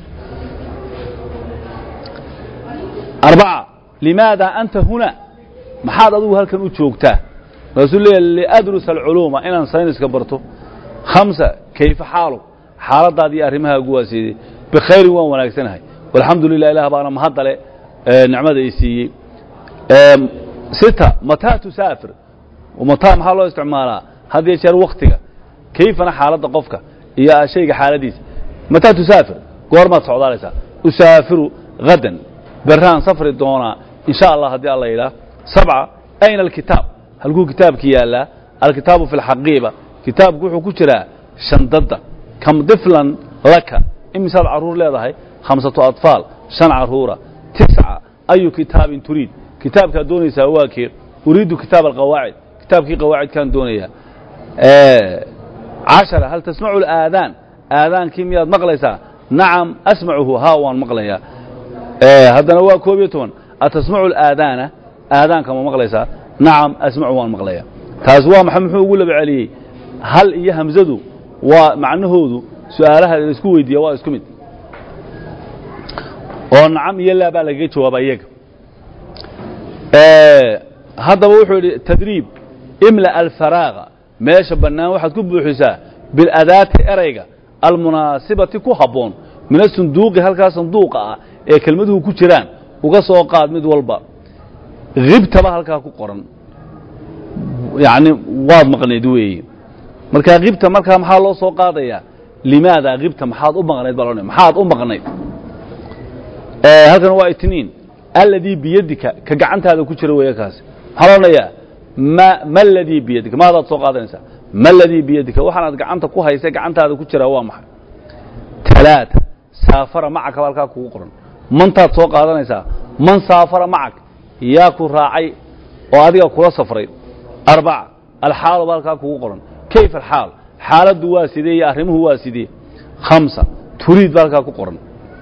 arbaca limaada anta huna maxaad adigu halkan u joogtaa markaasuu leeyahay liadrusa alculuuma inaan sayniska barto khamsa kayfa xaaluk xaaladaadii arrimahaagu waa siidey bikhayrin waan wanaagsanahay walxamdu lilah ilah baana mahadale nicmada i siiyey sita mataa tusaafir mataa maxaa loo isticmaalaa had iyo jeer waktiga kayfana xaaladda qofka iyo shayga xaaladiisa mataa tusaafir goormaad socdaalaysaa usaafiru hadan beraan safri doonaa in sha allah haddii alla yidhaah sabca ayna alkitaab halkuu kitaabki yaallaa alkitaabu fi lxaqiiba kitaabku wuxuu ku jiraa shandadda kam diflan laka imisaad carruur leedahay khamsatu atfaal shan carruura tisca ayu kitaabin turiid kitaabkaad doonaysaa waa kee uriidu kitaab alqawaacid kitaabkii qawaacidkaan doonayaa cashara hal tasmacu alaadaan aadaankii miyaad maqlaysaa nacam asmacuhu haa waan maqlayaa haddana waa koob iyo toban atasmacu alaadaana aadaanka ma maqlaysaa nacam asmacu waan maqlayaa taas waa maxay muxuu ugu laba celiyey hal iyo hamzadu waa macnahoodu su'aalaha la isku weydiiya waa isku mid oo nacam iyo laa baa lagaga jawaaba iyaga haddaba wuxuu yidhi tadriib imla alfaraaga meesha bannaan waxaad ku buuxisaa biladaati erayga almunaasibati ku habboon min asunduuqi halkaa sanduuqa ah ee kelmaduhu ku jiraan uga soo qaad mid walba hibtaba halkaa ku qoran yacni waad maqnayd weeye markaa hibta markaa maxaa loo soo qaadayaa limaada hibta maxaad u maqnayd baa loo maxaad u maqnayd halkan waa itniin alladii biyadika ka gacantaada ku jira weeye kaasi maxaa loo odhanayaa ma ma aladii biyadika maadaad soo qaadanaysaa ma aladii biyadika waxaanaad gacanta ku haysay gacantaada ku jiraa waa maxay talaata saafara macaka baa halkaa kugu qoran mantaad soo qaadanaysaa man saafara macak yaa ku raacay oo adiga kula safray arbaca alxaalu baa halkaa kugu qoran kayf alxaal xaaladdu waa sidee iyo arrimuhu waa sidee khamsa turiid baa halkaa ku qoran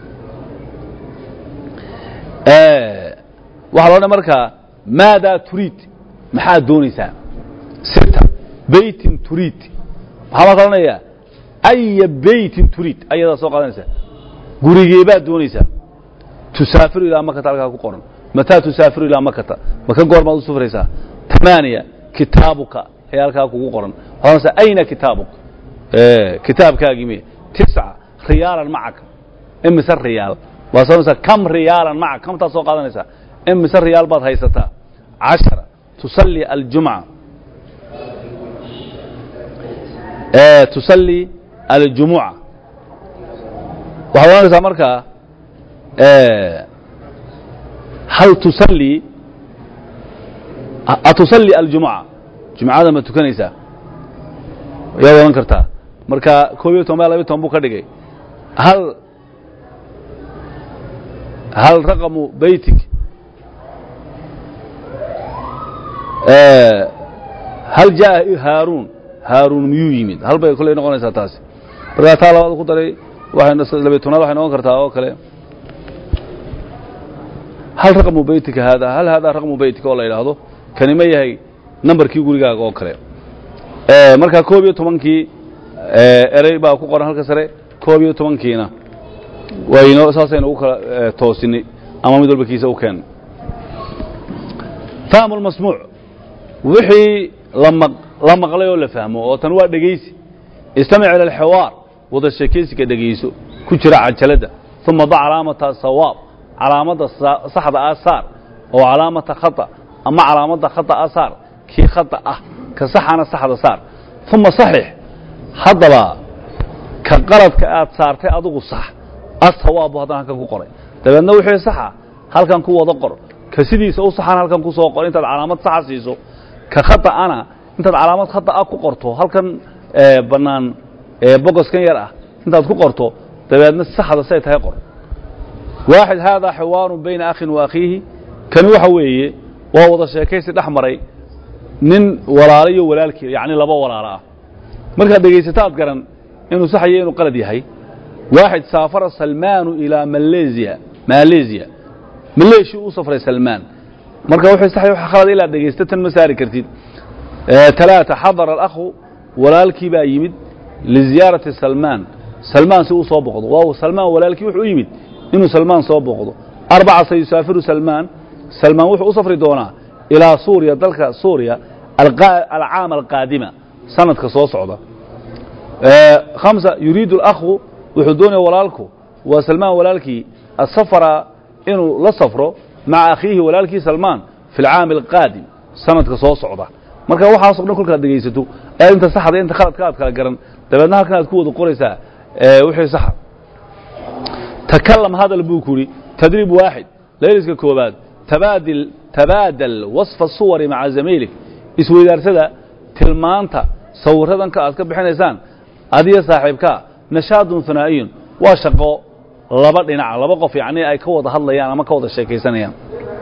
waxaa loo dhan markaa maadaa turiid maxaad doonaysaa sita beytin turiid maxaa marka odhanayaa aya beytin turiid ayadaa soo qaadanaysaa gurigeebaad doonaysaa tusaafiru ilaa makata halkaa ku qoran mataa tusaafiru ilaa makata maka goor baad u sufraysaa tamaaniya kitaabuka ayaa halkaa kugu qoran waxaad ayna kitaabuka kitaabkaagii me tisca riyaalan macaka imise riyaal waad soonaysaa kam riyaalan macaka kamtaad soo qaadanaysaa imise riyaal baad haysataa cashara tusalli aljumca tusalli aljumuca waxaad ohanaysaa markaa hal tusalli atusalli aljumuca jumcada ma tukanaysaa yaad odhan kartaa marka koob iyo toban baa labiyo toban buu ka dhigay hal hal raqamu beytig hal jaa haaruun haaruun miyuu yimid hal bay kolley noqonaysaa taasi markaa taa labaad ku daray waxay labiyo tobnaad waxay noqon kartaa oo kale hal raqmu beytika haada hal haadaa raqmu beytika oo la yidhaahdo kani ma yahay nambarkii gurigaaga oo kale markaa koob iyo tobankii erey baa ku qoran halka sare koob iyo tobankiina wayno saasaynu ugu kala toosinay ama mid walba kiisa u keennay fahmu lmasmuuc wixii la maqlay oo la fahmo oo tan waa dhegaysi istamic ila alxiwaar wada sheekaysiga dhegayso ku jira cajaladda uma da calaamata sawaab calaamadda saxda ah saar oo calaamata khata ama calaamadda khata ah saar kii khata ah ka saxana saxda saar uma saxix haddaba ka qaladka aad saartay adigu sax asawaabu haddana halkan ku qoray dabeedna wixii saxa halkan ku wada qor ka sidiisa u saxan halkan ku soo qor intaad calaamad saxa siiso ka khata'ana intaad calaamad khata'a ku qorto halkan bannaan bogoskan yar ah intaad ku qorto dabeedna saxda say tahay qor waaxid haadaa xiwaarun bayna akhin wa akhiihi kani waxa weeye waa wada sheekaysi dhex maray nin walaalo iyo walaalkii yacni laba walaalo ah markaad dhegaysataad garan inuu saxayo inuu qalad yahay waaxid saafara salmaanu ilaa maleesiya maleesiya maleeshi u safray salmaan marka wuxuu saxay waxa khalad ilaa dhegaysta tan ma saari kartid talaata xadara alakhu walaalkii baa yimid liziyaarati salmaan salmaan si uu soo boqdo waa salmaan walaalkii wuxuu u yimid inuu salmaan soo boqdo arbaca sayusaafiru salmaan salmaan wuxuu u safri doonaa ilaa suuriya dalka suuriya alcaama alqaadima sanadka soo socda hamsa yuriidu alakhu wuxuu doonaya walaalku waa salmaan walaalkii asafara inuu la safro maca akhiihi walaalkii salmaan fi alcaami alqaadim sanadka soo socda marka waxaaso dhan kolkaad dhegaysato aad inta saxda inta khaladka aad kala garan dabeedna halkan aad ku wada qoraysaa wixii saxa takalam hadal buu ku yidhi tadriib waaxid layliska koobaad tabaadil tabaadal wasfa suwari maca zamiilik isweydaarsada tilmaanta sawiradanka aad ka bixinaysaan adiyo saaxiibkaa nashaadun hanaa'iyun waa shaqo laba dhinaca laba qof yacni ay ka wada hadlayaan ama ka wada sheekaysanayaan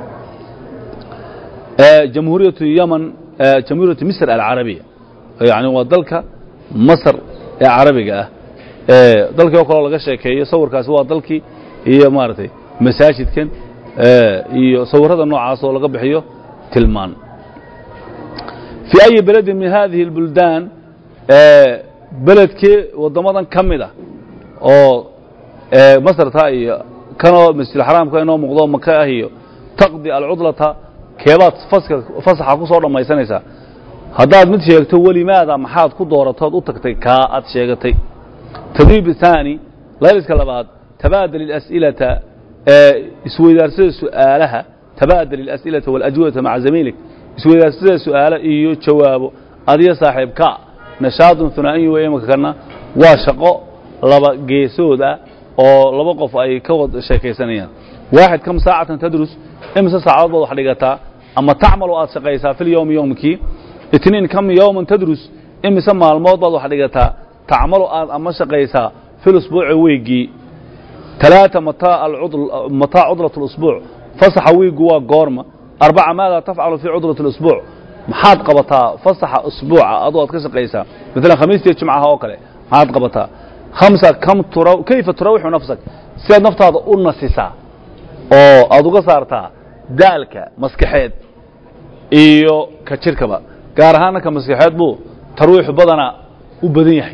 jamhuuriyatu yaman jamhuuriyatu misr alcarabiya yani waa dalka masr ee carabiga ah dalkii oo kaleo laga sheekeeyo sawirkaasi waa dalkii iyo maaragtay masaajidkan iyo sawirrada noocaas oo laga bixiyo tilmaan fii ayi beledin min hadihi اlbuldaan beledkee waddamadan ka mid a oo masarta iyo kanoo masjidulxaraamka inoo muuqdo maka ah iyo taqdi alcudlata keebaad faska fasaxa ku soo dhammaysanaysaa haddaad mid sheegto welimaada maxaad ku dooratood u tagtay kaa aad sheegatay tadriib thaani layliska labaad tabaadal ilas'ilata isweydaarsada su'aalaha tabaadal ilas'ilata walajwibata maca zamiilik isweydaarsada su'aalo iyo jawaabo adiyo saaxiibka nashaadun hunaa'iyu wey imaka kana waa shaqo laba geesood ah oo laba qof ay ka wada sheekaysanayaan waaxid kam saacatan tadrus imise saacadood baad wax dhigataa ama tacmalu aad shaqaysaa fi lyowmi yowmkii itniin kam yowman tadrus imise maalmood baad wax dhigataa tacmalu aad ama shaqaysaa fi lusbuuci weeggii talaata mataa mataa cudlat اlusbuuc fasaxa wiiggu waa goorma arbaca maada tafcalu fii cudlat اlusbuuc maxaad qabataa fasaxa usbuuca adoo aad ka shaqaysaa maalan khamiistiyo jimcaha oo kale maxaad qabataa hamsa kam tura kayfa turawixu nafsak sidaad naftaada u nasisaa oo aad uga saartaa daalka maskaxeed iyo ka jirkaba gaar ahaana ka maskaxeed buu tarwiixu badanaa u badan yahay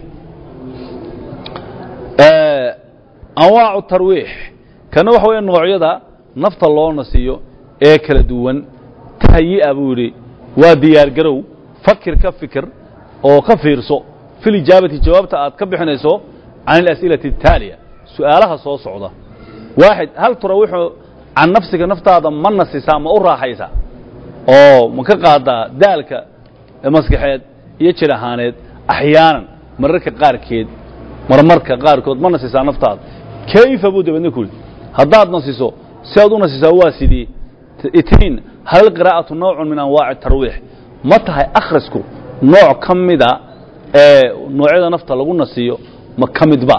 anwaacu tarwiix kana waxa weya noocyada nafta loo nasiyo ee kala duwan tahyi'a buu yidhi waa diyaargarow fakir ka fikir oo ka fiirso fi lijaabati jawaabta aad ka bixinayso can alas'ilati ataaliya su'aalaha soo socda waaxid hal turawixu can nafsiga naftaada ma nasisaa ma u raaxaysaa oo ma ka qaadaa daalka maskaxeed iyo jir ahaaneed axyaanan mararka qaarkeed marmarka qaarkood ma nasisaa naftaada kayfa buu dabeedna ku yidhi haddaad nasiso si aad u nasisaa waa sidii itniin hal alqiraa'atu nawcun min anwaaci tarwiix ma tahay akhrisku nooc ka mida ee noocyada nafta lagu nasiyo ma ka midba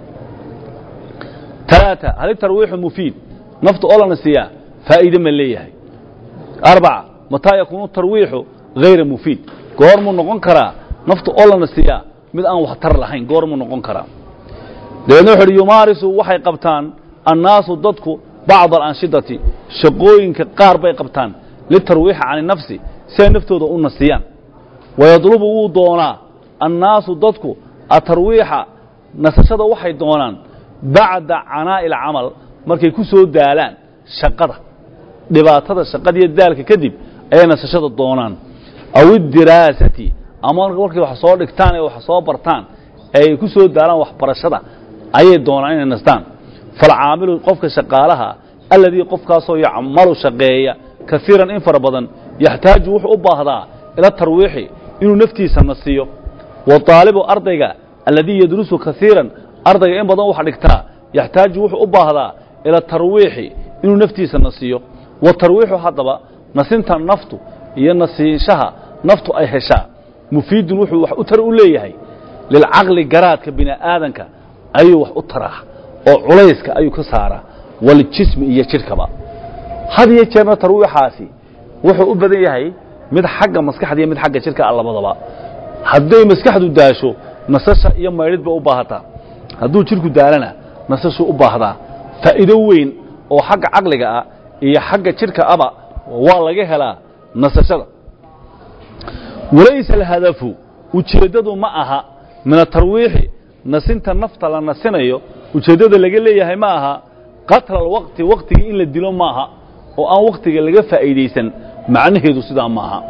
talaata hal tarwiixu mufiid nafta oo la nasiyaa faa'iide ma leeyahay arbaca mataa yakuunu tarwiixu hayra mufiid goormuu noqon karaa nafta oo la nasiyaa mid aan waxtar lahayn goormuu noqon karaa dabeedna wuxu uhi yumaarisu waxay qabtaan annaasu dadku bacda alanshidati shaqooyinka qaar bay qabtaan litarwiixi can inafsi si ay naftooda u nasiyaan wayadlubu wuu doonaa annaasu dadku atarwiixa nasashada waxay doonaan bacda canaa'i alcamal markay ku soo daalaan shaqada dhibaatada shaqada iyo daalka kadib ayay nasashada doonaan aw iddiraasati ama markay wax soo dhigtaan ee wax soo bartaan ay ku soo daalaan waxbarashada ayay doonaan inay nastaan falcaamilu qofka shaqaalaha alladii qofkaasoo yacmalu shaqeeya kaiiran in fara badan yaxtaaju wuxuu u baahdaa ila tarwiixi inuu naftiisa nasiyo waطaalibu ardayga alladii yadrusu kaiiran ardayga in badan wax dhigtaa yaxtaaju wuxuu u baahdaa ila tarwiixi inuu naftiisa nasiyo watarwiixu haddaba nasinta naftu iyo nasiinshaha naftu ay heshaa mufiidun wuxuu wax u tar u leeyahay lilcaqli garaadka bini aadanka ayuu wax u taraa oo culayska ayuu ka saaraa waljismi iyo jidhkaba had iyo jeerna tarwiixaasi wuxuu u badan yahay mid xagga maskaxda iyo mid xagga jidhka a labadaba hadday maskaxdu daasho nasasha iyo maydhid bay u baahataa hadduu jidhku daalana nasashuu u baahdaa faa'iido weyn oo xagga caqliga ah iyo xagga jidhka aba waa laga helaa nasashada walaysa alhadafu ujeeddadu ma aha min atarwiixi nasinta nafta la nasinayo ujeeddada laga leeyahay ma aha qatla alwaqti waktigii in la dilo maaha oo aan waktiga laga faa'iidaysan macnaheedu sidaa ma aha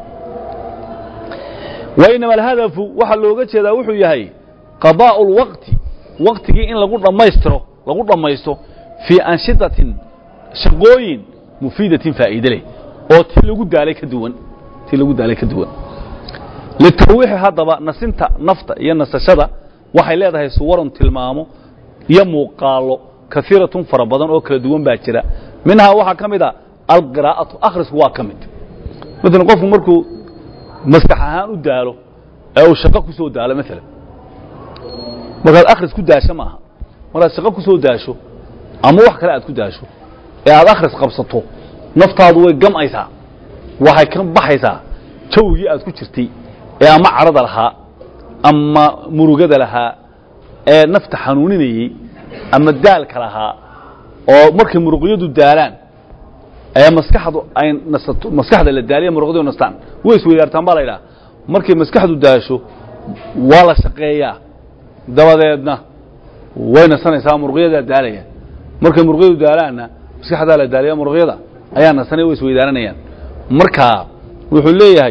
wa inama alhadafu waxaa looga jeedaa wuxuu yahay qadaa'u اlwaqti waktigii in lagu dhammaystiro lagu dhammaysto fii anshidatin shaqooyin mufiidatin faa'iide leh oo ti lagu daalay ka duwan ti lagu daalay ka duwan litarwiixi haddaba nasinta nafta iyo nasashada waxay leedahay suwarun tilmaamo iyo muuqaallo kaiiratun fara badan oo kala duwan baa jira minhaa waxaa ka mid a alqiraa'atu akhrisku waa ka mid maalan qofku markuu maskax ahaan u daalo ee uu shaqo ku soo daalo maalan markaad akhris ku daasho maaha markaad shaqo ku soo daasho ama wax kale aad ku daasho ee aad akhris qabsato naftaadu way gam'aysaa waxay ka baxaysaa jawgii aad ku jirtay ee ama cadhada lahaa ama murugada lahaa ee nafta xanuuninayey ama daalka lahaa oo markay muruqyadu daalaan ee maskaxdu ay nasato maskaxda la daaliya muruqyadu nastaan way isweydaartaan baa la yidhaha markay maskaxdu daasho waa la shaqeeyaa dabadeedna way nasanaysaa muruqyadaa daalaya markay muruqyadu daalaanna maskaxdaa la daaliya muruqyada ayaa nasanay way isweydaaranayaan marka wuxuu leeyahay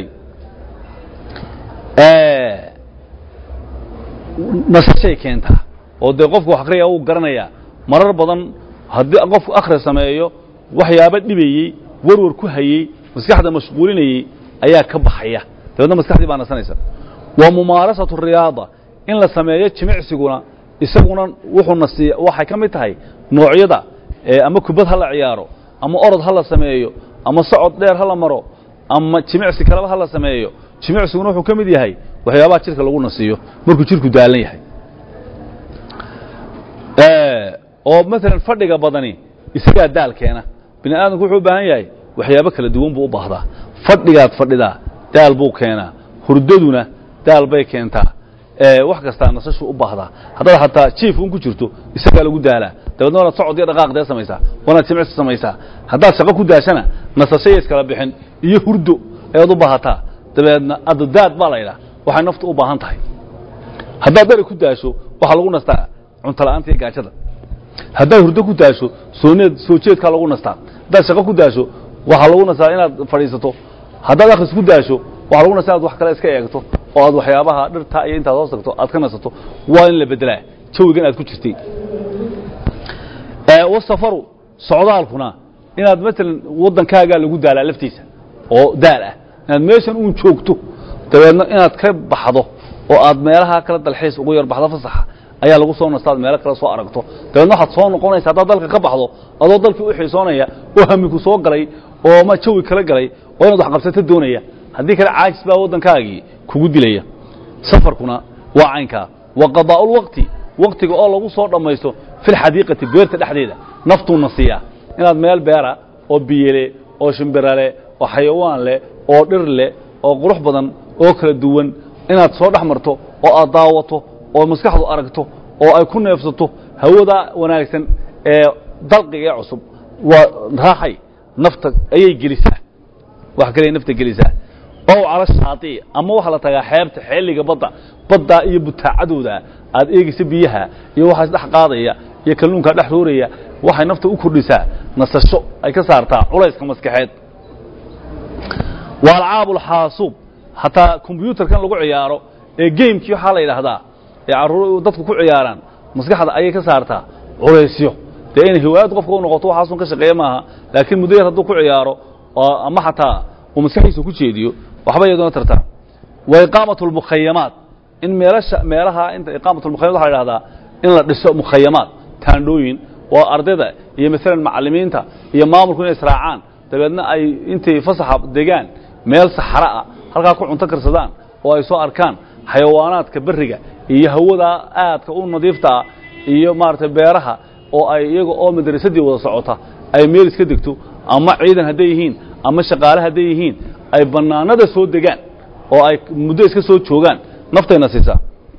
nasashay keentaa oo dee qofku wax akhriya uu garanayaa marar badan haddii qofku akhri sameeyo waxyaabo dhibayey warwar ku hayey maskaxda mashquulinayey ayaa ka baxaya dabeedna maskaxdii baa nasanaysa wa mumaarasatu riyaada in la sameeyo jimicsiguna isaguna wuxuu nasiiya waxay ka mid tahay noocyada ama kubad ha la ciyaaro ama orod ha la sameeyo ama socod dheer ha la maro ama jimicsi kaleba ha la sameeyo jimicsiguna wuxuu ka mid yahay waxyaabaha jidhka lagu nasiiyo markuu jidhku daalan yahay oo maalan fadhiga badani isagaa daal keena bini aadamku wuxuu u baahan yahay waxyaabo kala duwan buu u baahdaa fadhigaad fadhidaa daal buu keenaa hurdaduna daal bay keentaa wax kastaa nasashu u baahdaa haddaad xataa jiif un ku jirto isagaa lagu daalaa dabeedna wanaad socod iyo dhaqaaq dee samaysaa wanaad jimicsi samaysaa haddaad shaqo ku daashana nasashaya iskala bixin iyo hurdo ayaad u baahataa dabeedna adadaad baa la ydhaha waxay naftu u baahan tahay haddaad dhari ku daasho waxaa lagu nastaa cuntola'aanta iyo gaajada haddaad hurdo ku daasho sooneed soo jeedkaa lagu nastaa haddaad shaqo ku daasho waxaa lagu nastaa inaad fadhiisato haddaad akhris ku daasho waxaa lagu nastaa inaad wax kale iska eegto oo aad waxyaabaha dhirta iyo intaad hoos tagto aad ka nasato waa in la bedelaa jawigan aad ku jirtay wasafaru socdaalkuna inaad maalan waddankaagaa lagu daalaa laftiisa oo daal ah inaad meeshan uun joogto dabeedna inaad ka baxdo oo aad meelaha kala dalxiis ugu yar baxdo fasaxa ayaa lagu soo nastaad meelo kale soo aragto dabeedna waxaad soo noqonaysa haddaad dalka ka baxdo adoo dalkii u xiisoonaya oo hamiku soo galay oo ma jawi kala galay oo inaad wax qabsato doonaya haddii kale caajis baa waddankaagii kugu dilaya safarkuna waa caynkaa wa qadaa'ulwaqti waktiga oo lagu soo dhammaysto filxadiiqati beerta dhexdeeda naftuuna siiyaa inaad meel beera oo biyele oo shimbirale oo xayawaan leh oo dhir leh oo qurux badan oo kala duwan inaad soo dhex marto oo aad daawato oo maskaxdu aragto oo ay ku neefsato hawada wanaagsan ee dalqiga ee cusub waa raaxay nafta ayay gelisaa wax kale nafta gelisaa ow cala shaati ama waxaa la tagaa xeebta xeeliga badda baddaa iyo butaacadooda aad eegaysa biyaha iyo waxaa isdhex qaadaya iyo kalluunkaa dhex rooraya waxay nafta u kordhisaa nasasho ay ka saartaa culayska maskaxeed waa alcaabulxaasuub hataa kombyuutarkan lagu ciyaaro ee gamekii waxaa la yidhaahdaa ee carruur dadku ku ciyaaraan maskaxda ayay ka saartaa culaysyo dee inay hiwaayad qofka u noqoto waxaasun ka shaqeeya maaha laakiin muddo yar hadduu ku ciyaaro ama xataa uu maskaxdiisa ku jeediyo waxba iyaduna tartaa wa iqaamatu lmukhayamaat in meelasha meelaha inta iqaamatu lmukhayamaat waxa la yidhahdaa in la dhiso mukhayamaat taandhooyin waa ardayda iyo maalan macallimiinta iyo maamulku inay israacaan dabeedna ay intay fasaxa degaan meel saxra ah halkaa ku cunto karsadaan oo ay soo arkaan xayawaanaadka berriga iyo hawadaa aadka u nadiifta ah iyo maaragtay beeraha oo ay iyaga oo madrasadii wada socota ay meel iska degto ama ciidan hadday yihiin ama shaqaale hadday yihiin ay bannaanada soo degaan oo ay muddo iska soo joogaan naftayna siisaa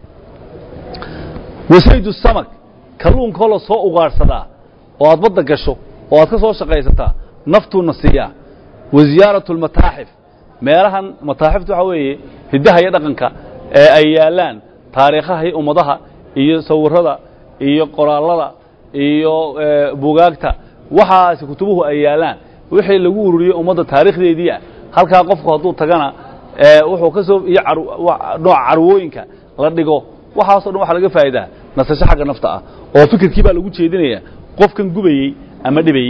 wasaydu samak kalluunkoo la soo ugaadhsadaa oo aad badda gasho oo aad ka soo shaqaysataa naftuuna siiyaa wa ziyaaratu almataaxif meelahan mataaxifta waxaa weeye hiddaha iyo dhaqanka ee ay yaallaan taariikhaha iyo ummadaha iyo sawirrada iyo qoraallada iyo bugaagta waxaasi kutubuhu ay yaallaan wixii lagu ururiyey ummadda taariikhdeedii ah halkaa qofku hadduu tagana wuxuu ka soo iyo nooca carwooyinka la dhigo waxaasoo dhan waxaa laga faa'idaa nasasho xagga nafta ah oo fikirkii baa lagu jeedinaya qofkan gubayey ama dhibayey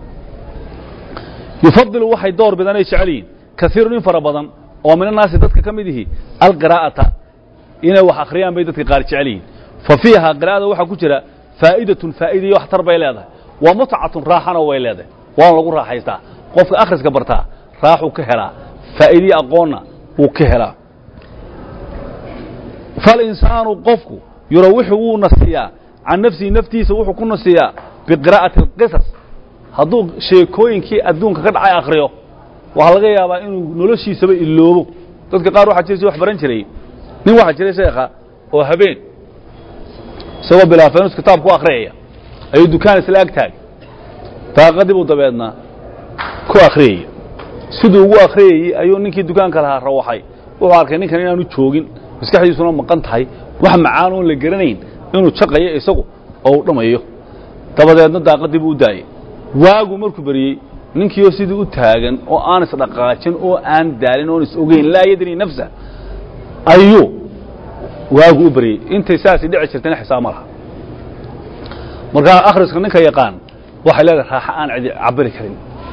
yufadilu waxay door bidaan ay jecel yihiin kaiirun in fara badan oo min annaasi dadka ka mid ihi alqiraa'ata inay wax akhriyaan bay dadka qaar jecel yihiin fa fiiha qiraa'ada waxaa ku jira faa'idatun faa'idiyo waxtar bay leedahay wa mutcatun raaxana way leedahay waana lagu raaxaystaa qofka akhriska bartaa raaxuu ka helaa faa'idiyo aqoonna wuu ka helaa falinsaanu qofku yurawixu wuu nasiyaa can nafsihi naftiisa wuxuu ku nasiyaa biqiraa'ati alqisas hadduu sheekooyinkii adduunka ka dhacay akhriyo waxaa laga yaabaa inuu noloshiisaba iloobo dadka qaar waxaa jira si wax baran jiray nin waxaa jiray sheekha oo habeen isagoo bilaafeenus kitaab ku akhriyaya ayuu dukaan isla ag taagay daaqadii buu dabeedna ku akhriyaya siduu ugu akhriyayey ayuu ninkii dukaanka lahaa rawaxay wuxuu arkay ninkan inaanu joogin maskaxdiisuna maqan tahay wax macaan oon la garanayn inuu jaqayo isagu oo uu dhammayo dabadeedna daaqadii buu u daayey waagu markuu beriyey ninkiioo sidii u taagan oo aan isdhaqaajin oo aan daalin oon is ogeyn laa yadri nafsa ayuu waagu u beryey intay saasay dhici jirtayna xisaab ma laha markaa akhriska ninka yaqaan waxay leedahay raaxo aan cidi cabiri karin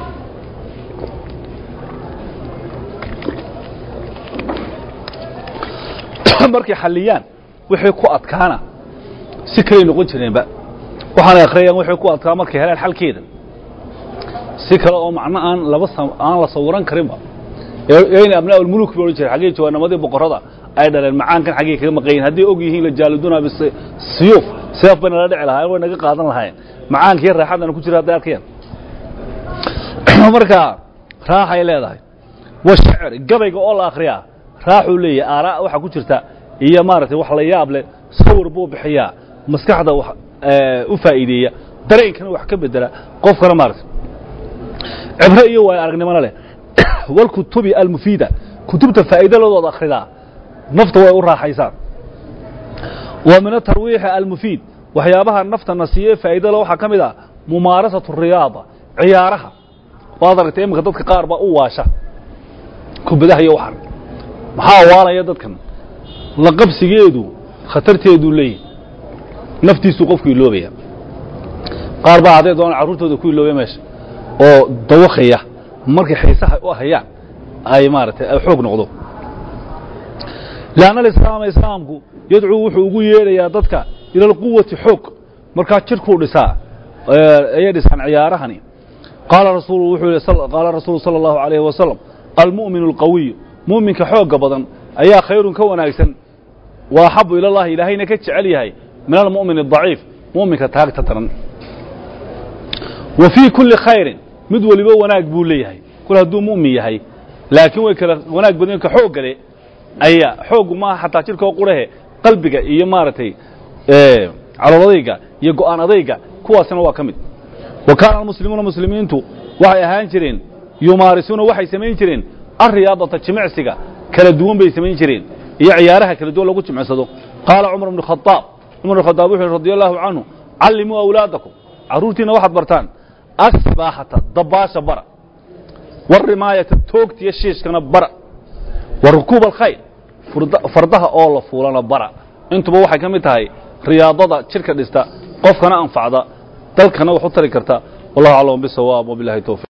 markay xalliyaan wixii ku adkaana si kaley noqon jireenba waxaanay akhriyayaan wixii ku adkaa markay helaan xalkeeda si kale oo macno aan laba aan la sawiran karinba yayna abnaa ulmuluk ba odhan jiray xaggii jawaanamadii boqorrada ay dhaleen macaankan xaggii kaga maqan yihin hadday og yihiin la jaaliduna bisiyuuf seef bay nala dhici lahaayeen way naga qaadan lahaayeen macaankii raaxadana ku jira hadday arkayaan marka raaxay leedahay wa shacir gabayga oo la akhriyaa raaxuu leeyahay aaraa waxaa ku jirta iyo maaragtay wax la yaab leh sawir buu bixiyaa maskaxda wax u faa'iideeya dareenkana wax ka bedela qofkana maaragtay cibre iyo waayo aragnimona leh walkutubi almufiida kutubta faa'iidadooda akhridaa nafta way u raaxaysaa wa min atarwiixi almufiid waxyaabaha nafta na siiye faa'iidada waxaa ka mid ah mumaarasatu riyaada ciyaaraha waad aragtay iminka dadka qaar baa u waasha kubadaha iyo waxan maxaa waalaya dadkan la qabsigeedu khatarteeduu leeyahy naftiisuu qofku iloobaya qaar baa hadday doonaan carruurtooda ku iloobaya meesha oo dawakaya markay xiisaha u hayaan ay maaragtay ay xoog noqdo leanna alislaama islaamku yadcuu wuxuu ugu yeedhayaa dadka ila alquwati xoog markaa jidhkuu dhisaa ayay dhisaan ciyaarahani qaala rasuulu wuxuu yihi qaala rasuulu sala allahu alayhi wasalam almu'minu alqawiyu mu'minka xoogga badan ayaa khayrun ka wanaagsan wa axabu ila allahi ilaahayna ka jecel yahay min almu'min adaciif mu'minka taagta daran wa fii kulli khayrin mid weliba wanaag buu leeyahay kul hadduu mu'min yahay laakiin way kala wanaag badan ka xoog gale ayaa xooggu maaha xataa jidhkoo qurahe qalbiga iyo maaragtay caloladayga iyo go'aan adayga kuwaasina waa ka mid wa kaana almuslimuuna muslimiintu waxay ahaan jireen yumaarisuuna waxay samayn jireen alriyaadata jimicsiga kala duwan bay samayn jireen iyo ciyaaraha kala duwan lagu jimicsado qaala cumar bnu khadaab cumar bn khadaab wuxu yhi radi allahu canhu callimuu awlaadakum carruurtiina waxaad bartaan asbaaxata dabaasha bara warimaayata toogtiyo shiishkana bara wa rukuub alkhayl fardaha oo la fuulana bara intuba waxay ka mid tahay riyaadada jidhka dhista qofkana anfacda dalkana wax u tari karta wallahu aclam bisawaab wabilahi towfiq